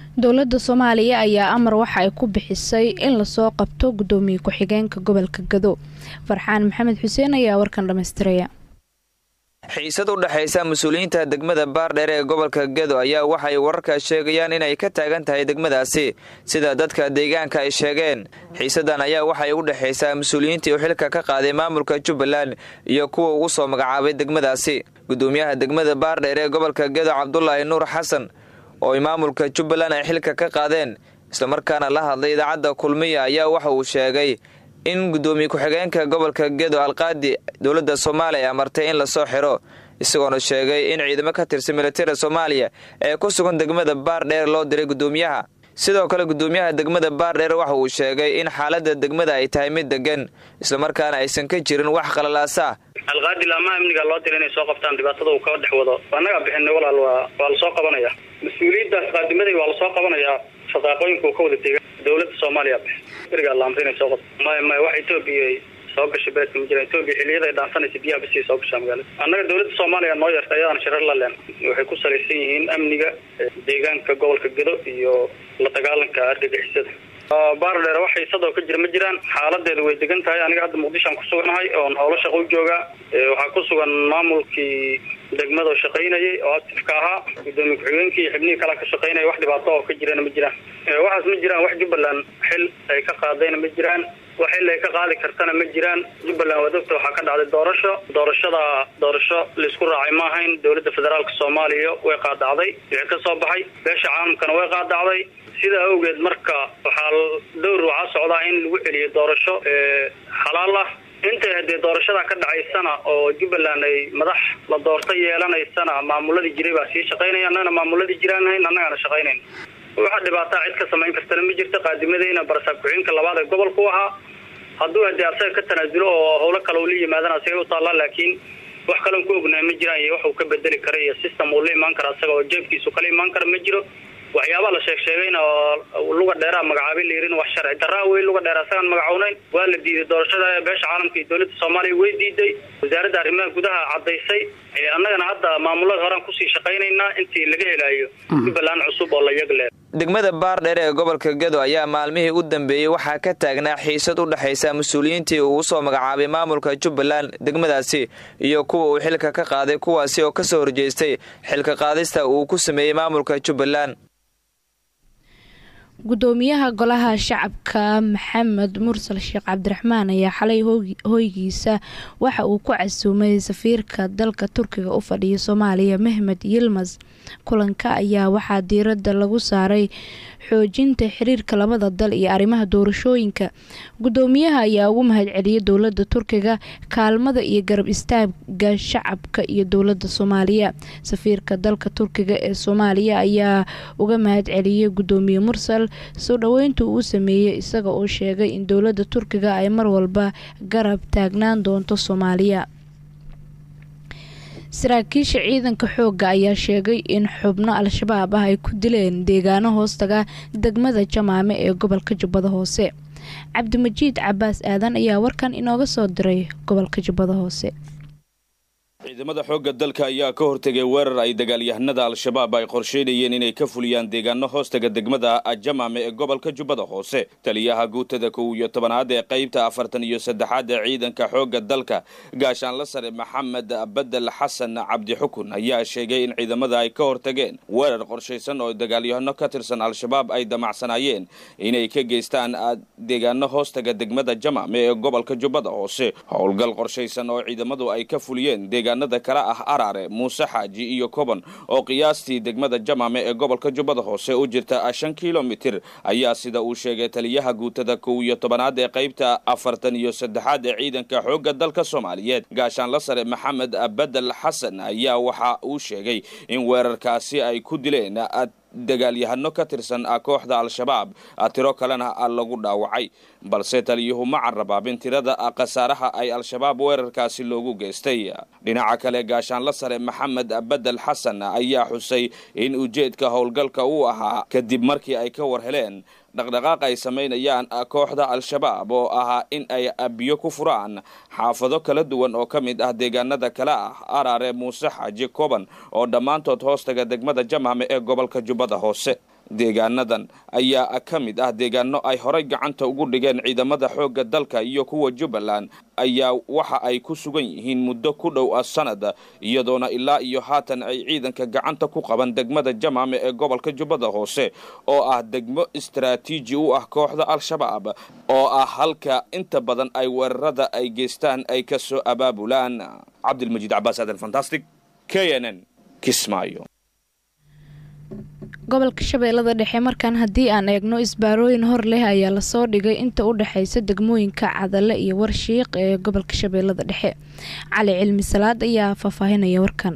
dowladda soomaaliya ayaa amar waxa ay ku bixisay in lasoo qabto gudoomiye ku-xigeenka gobolka gado farxaan maxamed xuseen ayaa warkan dhammaystiraya xiisad u dhexaysa mas-uuliyiinta degmada baardheer ee gobolka gedo ayaa waxay wararka sheegayaan inay ka taagan tahay degmadaasi sida dadka deegaanka ay sheegeen xiisadan ayaa waxay u dhexaysaa mas-uuliyiintii u xilka ka qaaday maamulka jubbaland iyo kuwa ugu soo magacaabay degmadaasi gudoomiyaha degmada baardheer ee gobolka gedo cabdulaahi nuur xasan oo ay maamulka jubbaland ay xilka ka qaadeen islamarkaana la hadlay idaacadda kulmiya ayaa waxa uu sheegay in gudoomiye ku-xigeenka gobolka gedo alqaadi dowladda soomaaliya ay amartay in lasoo xiro isagoona sheegay in ciidamo ka tirsan militariga soomaaliya ee ku sugan degmada baardheer loo diray gudoomiyaha sidoo kale gudoomiyaha degmada baardheer waxa uu sheegay in xaaladda degmada ay tahay mid degan islamarkaana aysan ka jirin wax qalalaasa alqaadi laamaha amniga loo dira inay soo qabtaan dhibaatada uu ka dhex wado annagaa bixinay walaal waa waa lasoo qabanaya mas-uuliyaddaas qaadimaday waa lasoo qabanayaa shaqaaqooyinka uu ka wada tegay dowladda soomaaliya berigaa laamta inay soo qabto maya maya wax etoobiya soo gashay beedka ma jira etoobiya xiliyada ay dhaansanaysa biyaha bisi soo gashaa magaalada annaga dowladda soomaaliya noo yarta ayadana shirar la leen waxay ku salaysan yihiin amniga deegaanka gobolka gedo iyo la dagaalanka argagixisada baardheer wax xiisadoo ka jira ma jiraan xaaladeedu way degan tahay aniga hadda muqdishoan ku suganahay oon howlo shaqo u joogaa waxaa ku sugan maamulkii degmada oo shaqaynayay oo actifka ahaa gudoomiye ku-xigeenkii iyo xibnihii kala ka shaqaynaya wax dhibaato oo ka jirana ma jiraan waxaas ma jiraan wax jubbaland xil ay ka qaadayna ma jiraan wax xil ay ka qaadi kartana ma jiraan jubbaland waa dogta waxaa ka dhacday doorasho doorashada doorasho laisku raacay ma ahayn dowladda federaalka soomaaliya way qaadacday wixii ka soo baxay beesha caalamkana way qaadacday sidaa awgeed marka waxaa dowr waxaa socdaa in lagu celiyo doorasho xalaal ah intay haddee doorashada ka dhacaysana oo jubbaland ay madax la doorto yeelanaysana maamuladii jiray baa sii shaqaynaya annagana maamuladii jiraan hayn annagana shaqaynayn waxa dhibaataa cid ka samayn kartana ma jirto qaadimadeyna barasaab ku-xigeenka labaad ee gobolku ahaa hadduu haddee asaga ka tanaasulo oo howlo kale uu la yimaadana asaga u taallaa laakiin wax kalen ku ognahay ma jiraan iyo wax uu ka bedeli kara iyo system uu la imaan kara asaga oo jeebkiisu kala imaan kara ma jiro waxyaabaa la sheeg sheegayna oo luga dheeraa magacaabay layirin wax sharci daraa wey luga dheer asagaan magacownayn waa la diiday doorashada beesha caalamka iyo dowladda soomaaliya way diiday wasaaradda arrimaha gudaha caddaysay annagana hadda maamulada horaan kusii shaqaynaynaa intii laga helayo jubbaland cusub oo la yagle degmada baardheer ee gobolka gedo ayaa maalmihii u dambeeyey waxaa ka taagnaa xiisad u dhexaysa mas-uuliyiintii uu usoo magacaabay maamulka jubbaland degmadaasi iyo kuwa uu xilka ka qaaday kuwaasi oo kasoo horjeestay xilka qaadista uu ku sameeyey maamulka jubbaland gudoomiyaha golaha shacabka maxamed mursal sheekh cabdiraxmaan ayaa xalay hoygiisa waxa uu ku casuumay safiirka dalka turkiga u fadhiya soomaaliya mehmed yilmas kulanka ayaa waxaa diirada lagu saaray xoojinta xiriirka labada dal iyo arrimaha doorashooyinka gudoomiyaha ayaa ugu mahadceliyay dowlada turkiga kaalmada iyo garab istaaga shacabka iyo dowlada soomaaliya safiirka dalka turkiga ee soomaaliya ayaa uga mahadceliyay gudoomiye mursal soo dhoweynta uu sameeyey isaga oo sheegay in dowlada turkiga ay mar walba garab taagnaan doonto soomaaliya saraakiisha ciidanka xoogga ayaa sheegay in xubno al-shabaab ah ay ku dileen deegaano hoostaga degmada jamaame ee gobolka jubbada hoose cabdimajiid cabaas aadan ayaa warkan inooga soo diray gobolka jubbada hoose ciidamada xoogga dalka ayaa ka hortegay weerar ay dagaalyahanada al-shabaab ay qorsheynayeen inay ka fuliyaan deegaano hoostaga degmada jamaame ee gobolka jubbada hoose taliyaha guutada kow iyo tobanaad ee qaybta afartan iyo saddexaad ee ciidanka xoogga dalka gaashaanla sare maxamed bedel xasan cabdi xukun ayaa sheegay in ciidamada ay ka hortageen weerar qorshaysan oo dagaalyahano ka tirsan al-shabaab ay damacsanaayeen inay ka geystaan deegaano hoostaga degmada jamaame ee gobolka jubbada hoose howlgal qorshaysan oo ciidamadu ay ka fuliyeen deegaanada kale ah araare muuse xaaji iyo koban oo qiyaastii degmada jamaame ee gobolka jubbada hoose u jirta shan kilomitir ayaa sida uu sheegay taliyaha guutada kow iyo tobanaad ee qaybta afartan iyo saddexaad ee ciidanka xoogga dalka soomaaliyeed gaashaanla sare maxamed bedel xasan ayaa waxa uu sheegay in weerarkaasi ay ku dileen dagaalyahano ka tirsan kooxda al-shabaab tiro kalena lagu dhaawacay balse taliyuhu ma carabaabin tirada khasaaraha ay al-shabaab weerarkaasi loogu geystay dhinaca kale gaashaanla sare maxamed bedel xasan ayaa xusay in ujeedka howlgalka uu ahaa kadib markii ay ka war heleen dhaqdhaqaaq ay samaynayaan kooxda al-shabaab oo ahaa in ay biyo ku furaan xaafado kala duwan oo ka mid ah deegaanada kale ah araare muuse xaaji koban oo dhammaantood hoostaga degmada jamhame ee gobolka jubbada hoose deegaanadan ayaa ka mid ah deegaano ay horay gacanta ugu dhigeen ciidamada xoogga dalka iyo kuwa jubbaland ayaa waxa ay ku sugan yihiin muddo ku dhow ah sanad iyadoona ilaa iyo haatan ay ciidanka gacanta ku qaban degmada jamaame ee gobolka jubbada hoose oo ah degmo istaraatiiji u ah kooxda al-shabaab oo ah halka inta badan ay weerarada ay geystaan ay ka soo abaabulaan cabdilmajiid cabaas aadan fantastic k n n kismaayo gobolka shabeellada dhexe markaan haddii aan eegno isbaarooyin hor leh ayaa lasoo dhigay inta u dhexaysa degmooyinka cadale iyo warshiiq ee gobolka shabeellada dhexe cali cilmi salaad ayaa faahfaahinaya warkan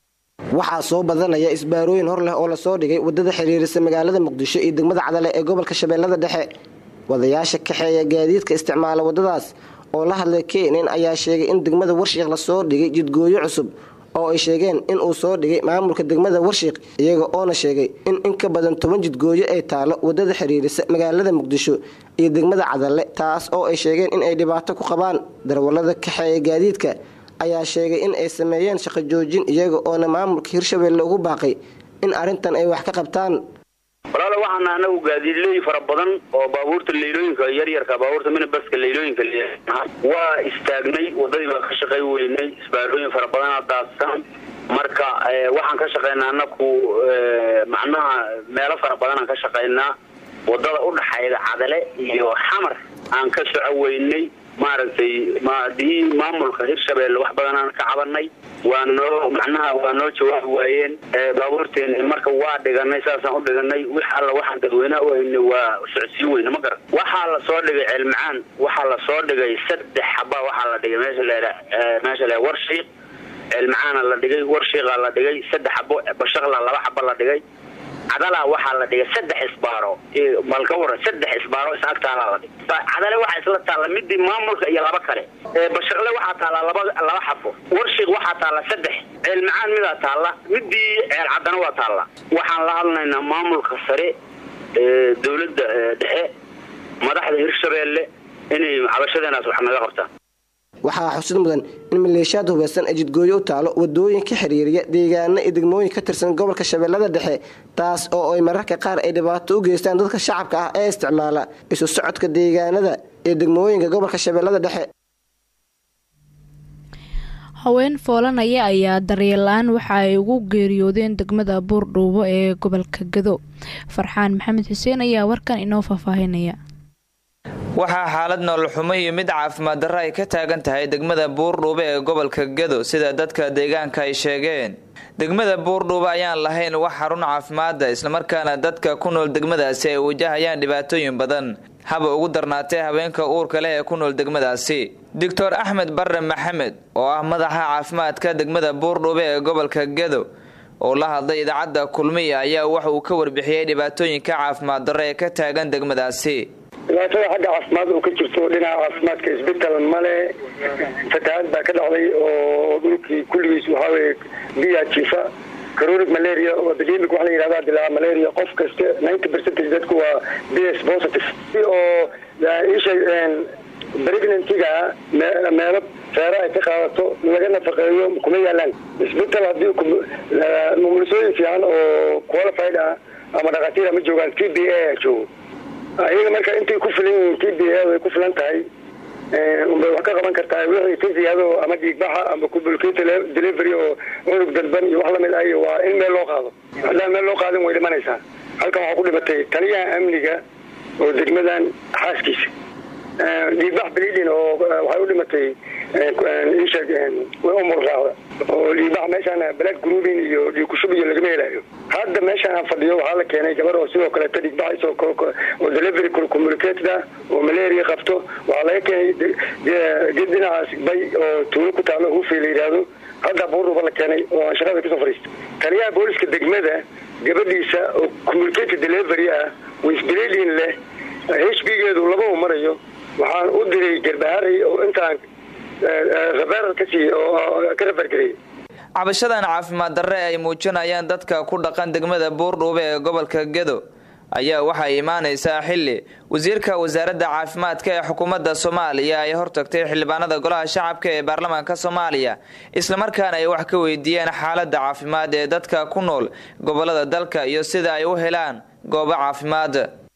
waxaa soo badanaya isbaarooyin hor leh oo lasoo dhigay wadada xiriirisa magaalada muqdisho iyo degmada cadale ee gobolka shabeellada dhexe wadayaasha kaxeeya gaadiidka isticmaala wadadaas oo la hadlay kenen ayaa sheegay in degmada warshiiq lasoo dhigay jidgooyo cusub oo ay sheegeen in uu soo dhigay maamulka degmada warshiiq iyaga oona sheegay in in ka badan toban jidgooyo ay taalo wadada xiriirisa magaalada muqdisho iyo degmada cadalle taas oo ay sheegeen in ay dhibaato ku qabaan darwallada kaxeeya gaadiidka ayaa sheegay in ay sameeyeen shaqo joojin iyaga oona maamulka hirshabeelle ugu baaqay in arrintan ay wax ka qabtaan walaala waxaana anagu gaadiidley fara badan oo baabuurta leylooyinka yaryarka baabuurta minibaska leylooyinka waa istaagnay wadadii baan ka shaqay weynay isbaarooyin fara badana daadsan marka waxaan ka shaqaynaa anaku macnaha meelo fara badanaan ka shaqaynaa wadada udhaxayda cadale iyo xamar aan ka soco weynay maaragtay madii maamulka hirshabeelle wax badanaan ka cabanay waa noo macnaha waa noo jawaabi waayeen baabuurteen marka waa dhiganay saasaan u dhiganay wix alla waxaan dadweynaha u haynay waa socodsiin weyne ma garan waxaa la soo dhigay ceelmacaan waxaa la soo dhigay saddex xaba waxaa la dhigay meesha la meesha la warshiiq ceelmacaana la dhigay warshiiqaa la dhigay saddex xabo bashaqla laba xaba la dhigay cadala waxaa la dhigay saddex isbaaro malka waran saddex isbaaro is agtaalaa la dhigay cadale waxaa isla taalla midii maamulka iyo laba kale bashaqle waxaa taalla laba laba xafo warshiiq waxaa taalla saddex ceel macaan midaa taalla midii ceel cadana waa taalla waxaan la hadlaynaa maamulka sare ee dowladda dhexe madaxda hirshabeelle inay cabashadeenaas wax naga qabtaan waxaa xusid mudan in maleeshiyaad hubeysan ay jidgooyo u taalo wadooyin ka xiriiriya deegaano iyo degmooyin ka tirsan gobolka shabeellada dhexe taas oo ay mararka qaar ay dhibaato u geystaan dadka shacabka ah ee isticmaala isu socodka deegaanada iyo degmooyinka gobolka shabeellada dhexe haween foolanaya ayaa daryeelaan waxa ay ugu geeriyoodeen degmada buurdhuubo ee gobolka gado farxaan maxamed xuseen ayaa warkan inoo faahfaahinaya waxaa xaalad nololxumo iyo mid caafimaad darro ay ka taagan tahay degmada buurdhuube ee gobolka gado sida dadka deegaanka ay sheegeen degmada buurdhuube ayaan lahayn wax xarun caafimaada islamarkaana dadka ku nool degmadaasi ay wajahayaan dhibaatooyin badan haba ugu darnaatee haweenka uurka leh ee ku nool degmadaasi doctor axmed barre maxamed oo ah madaxa caafimaadka degmada buurdhuube ee gobolka gado oo la hadlay idaacadda kulmiya ayaa waxa uu ka warbixiyey dhibaatooyinka caafimaad darro ee ka taagan degmadaasi dhibaatada xagga caafimaad oo ka jirto dhinaca caafimaadka isbetel male fatahaad baa ka dhacday oo dhulkii kulligiis waxaa weye biya jiifa caronic malaria oo epidemic waxa la yidhahda dilaa malaria qof kasta ninety percentage dadku waa b s positive oo isha pregnantiga meelo feera ay ka qaadato laga nafaqeeyo kuma yaalaan isbetel haddii mumulisooyin fiican oo qualified ah ama dhakhaatiira ma joogaan t b a joogo ayaga marka intay ku filan yihiin t b a way ku filan tahay unbay wax ka qaban kartaa wixii ka ziyaado ama dhiigbaxa ama communicate delivery oo cunug dalban iyo wax lamid ah waa in meel loo qaado haddaan meel loo qaadin way dhimanaysaa halkan waxaa ku dhimatay taliyaha amniga oo degmadan xaaskiisa dhiigbax blidin oo waxay u dhimatay isha umur raacda oo dhiigbax meeshaan black groovin iyo dhiigkushub iyo lagama helayo hadda meeshaan aan fadhiyo waxaa la keenay gabar oo sidoo kaleeta dhiigbax oo delivery communicated ah oo malaria qabto waxaa laga keenay ged dhinacaas bay oo tuulo ku taalo hufi la yidhaahdo hadda buurruba la keenay oo aan shaqada kasoo fadhiistay taliyaha booliska degmada gabadhiisa oo communicated delivery ah wisbladin leh h b geedu labau marayo waxaan u diray garbaharay oo intaan rabeerar ka siiye oo ka rafargareyay cabashadan caafimaad darre ay muujinayaan dadka ku dhaqan degmada buurdhuube ee gobolka gedo ayaa waxay imaanaysaa xilli wasiirka wasaaradda caafimaadka ee xukuumadda soomaaliya ay hortagtay xildhibaanada golaha shacabka ee baarlamaanka soomaaliya islamarkaana ay wax ka weydiiyeen xaaladda caafimaad ee dadka ku nool gobolada dalka iyo sida ay u helaan goobo caafimaad